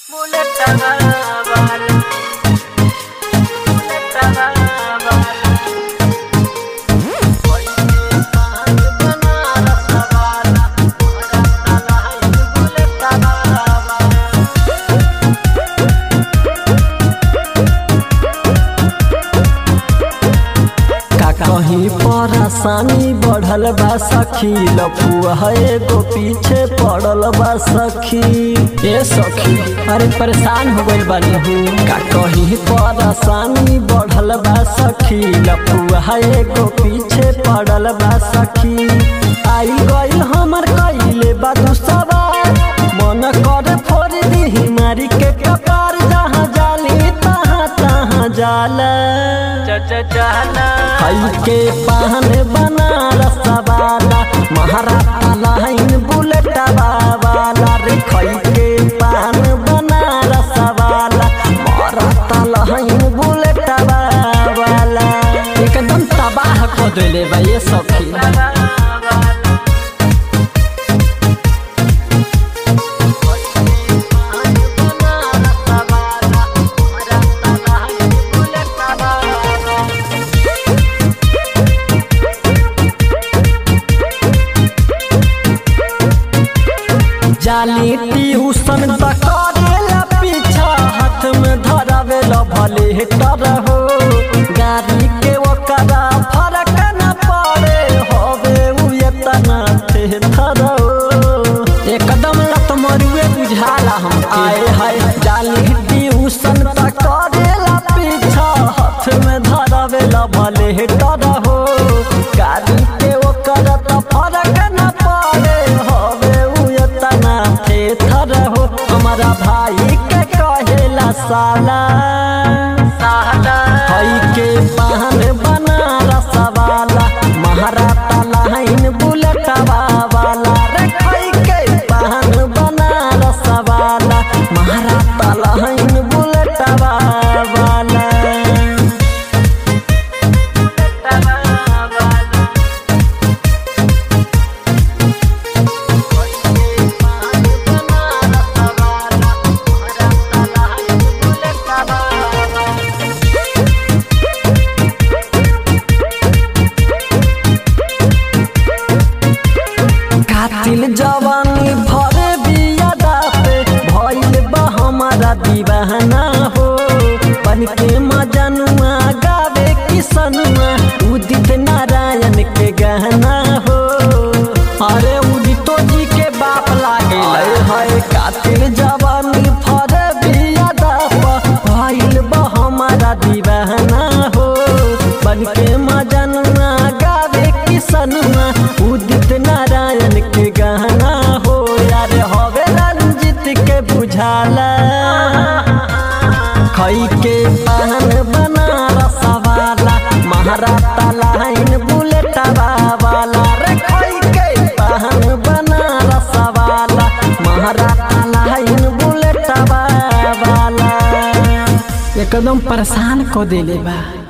का कहीं परेशानी बढ़ल बा सखी लपुआ एगो पीछे पड़ल बा सखी ए सखी अरे परेशान हो गइल बानी हूँ का कहीं परेशानी बढ़ल बा सखी लपुआ एगो पीछे पड़ल बा सखी आई गइल हमर कइले बा सवार मन करे फोड़ दी मारी के कपार जहाँ जाली तहाँ तहाँ जाला हई के पान बनारस वाला महाराष्ट्र लाइन बुलेट वाला रे खई के पान बनारस वाला महाराष्ट्र लाइन बुलेट वाला एकदम तबाह कर देले बा ये सखी जाली ट्यूशन करेला पीछा हाथ में धरावेला भले हेटर हो गाड़ी के ओकरा फरक न पड़े होवे उ एतना थेथर हो एकदम लत मरुए बुझाला हम आए हाय जाली ट्यूशन करेला पीछा हाथ में धरावेला भले हेटर हो गाड़ी के ओकरा त फरक न पड़े होवे उ एतना थेथर हो हमारा भाई के कहेला साला हई के पान बनारस वाला महाराष्ट्र लाइन बुलेट वाला रे हई के पान बनारस वाला महाराष्ट्र लाइन बुलेट वाला कातिल जवानी भरे बियादा पे भइल बा हमारा दीवाना हो बन के मजनुआ गावे किसनुआ उदित नारायण के गहना हो अरे उदितो जी के बाप लागे हाय हाय कातिल जवानी भरे बियादा पे भइल बा हमारा दीवाना हो बन के मजनुआ गावे किसनुआ उदित नारायण के गहना हो यार हवे रंजित के बुझाला खई के पान बनारस वाला महाराष्ट्र लाइन बुलेट वाला रे खई के पान बनारस वाला महाराष्ट्र लाइन बुलेट वाला एकदम परेशान को देले बा